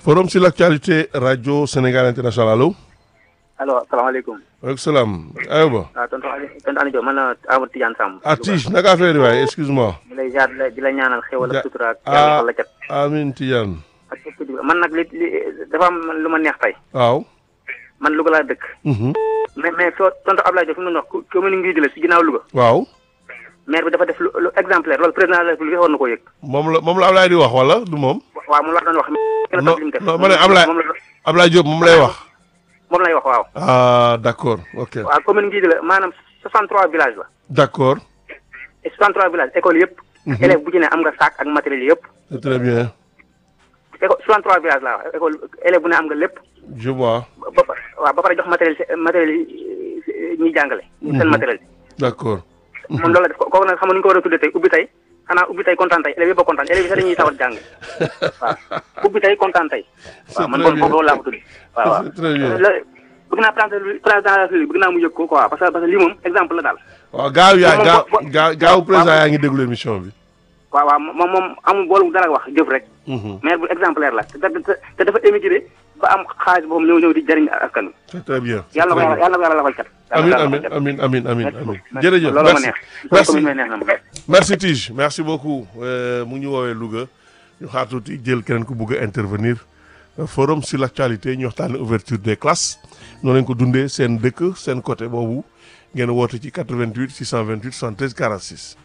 forum sur l'actualité radio Sénégal international allo. allo asalaamaaleykum. waaleykum salaam aywa. waaw tonton Aliou tonton Aliou Diop man la Amadou Tidiane Samb. ah Tige naka affaire yi waaye excuse-moi. di lay jaar di la ñaanal xéwal Ja- ak sutura ak ah. yàlla la cat. amiin Tidiane. ak képp ku man nag li li dafa am lu ma neex tey waaw. man Louga laa dëkk. Mhm. mais mais soo tonton Abdoulaye Diop fi mu doon wax ku commune Nguy la si ginnaaw Louga. waaw. maire bi dafa def lu lu exemplaire loolu président de la République war na koo yëg. moom la moom la Ablaye di wax wala du moom. waaw moom la doon wax. kenn non li mu def non ma ne Ablaye moom la Ablaye Diop moom lay wax. moom lay wax waaw. ah d'accord ok waaw commune Nguy la maanaam 63 villages la. d'accord et 63 villages école yëpp. élève bu ci ne am nga sac ak matériel yëpp. c'est très bien école 63 villages laa wax école élève bu ne am nga lépp. je vois ba ba waaw ba pare jox matériel matériel yi ñuy jàngale. seen matériel d'accord. moom loolu la def ko kooku nag xam nga nu ñu ko war a tuddee tey ubbi tey xanaa ubbi tey kontaan tey élèves yëpp a kontaan élèves yi sax dañuy sawar jàng waaw ubbi tey kontaan tey. waaw man très kon bien. foofu loolu laa ko tudd. waaw waaw C'est très bien. la bëgg naa président président de la République bëgg naa mu yëg ko quoi parce que parce que lii moom exemple la daal. waaw gaaw yaa moom gaaw bo- bo- gaaw gaaw président waaw. yaa ngi déglu émission bi. waaw waaw moom moom amul boolu dara wax jëf rek. Mhm. maire bu exemplaire la te te te dafa émigré ba am xaalis boobu ñëw ñëw di jëriñ askan wi. c'est très bien. c'est yàlla na ko très yàlla bien. yàlla na ko yàlla lafal cat. amin yàlla na ko amin yàlla lafal amin amin amin cat. amin Merci jërëjëf loolu ma merci neex. merci commune bi neex na ma. merci Tige merci beaucoup Euh, mu ñu woowee Louga ñu xaar tuuti jël keneen ku bugg a intervenir Euh, forum sur l'actualité ñu waxtaane ouverture des classes noonu lañ ko dundee seen dëkk seen côté boobu ngeen woote ci 88 628 73 46